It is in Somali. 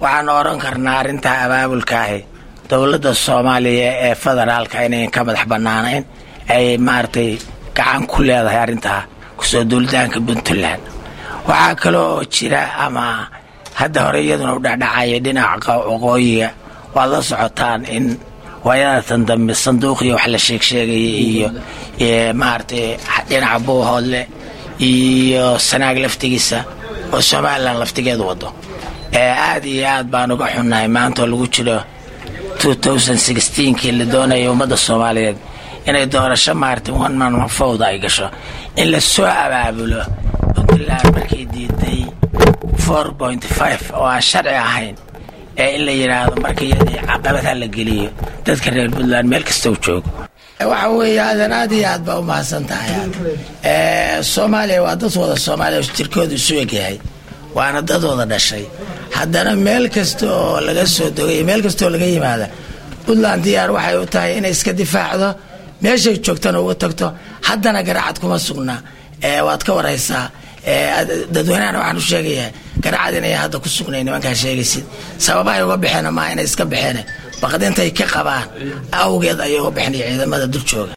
waxaan oran karnaa arrintaa abaabulkaahi dowladda soomaaliya ee federaalka inayn ka madax bannaanayn ay maaragtay gacan ku leedahay arrintaa kusoo duulitaanka puntland waxaa kale oo jira ama hadda hore iyaduna u dhacdhacaya dhinaca waqooyiga waad la socotaan in waayadatan dambe sanduuqiyo wax la sheegsheegaya iyo maaragtay dhinaca buuhoodle iyo sanaag laftigiisa oo somalilan laftigeedu wado aad iyo aad baan uga xunnahay maanta oo lagu jiro kii la doonaya ummadda soomaaliyeed inay doorasho maaragtay one man fowda ay gasho in la soo abaabulo puntland markay diiday four point five oo aan sharci ahayn ee in la yidhaahdo marka iyadii caqabadha la geliyo dadka reer puntland meel kasta u joogo waxa weeye aadan aad iyo aad baa u mahadsan tahay soomaaliya waa dad wada soomaaliya jirkooda isu egyahay waana dad wada dhashay haddana meel kasta oo laga soo dogay meel kasta oo laga yimaada puntland diyaar waxay u tahay inay iska difaacdo meeshay joogtana uga tagto haddana garaacad kuma sugna waad ka waraysaa dadweynahana waxaan u sheegayaa garaacad inay hadda ku sugnay nimankaa sheegaysid sababahay uga baxeen maa inay iska baxeen baqdintay ka qabaan awgeed ayay uga baxeen ciidamada dul jooga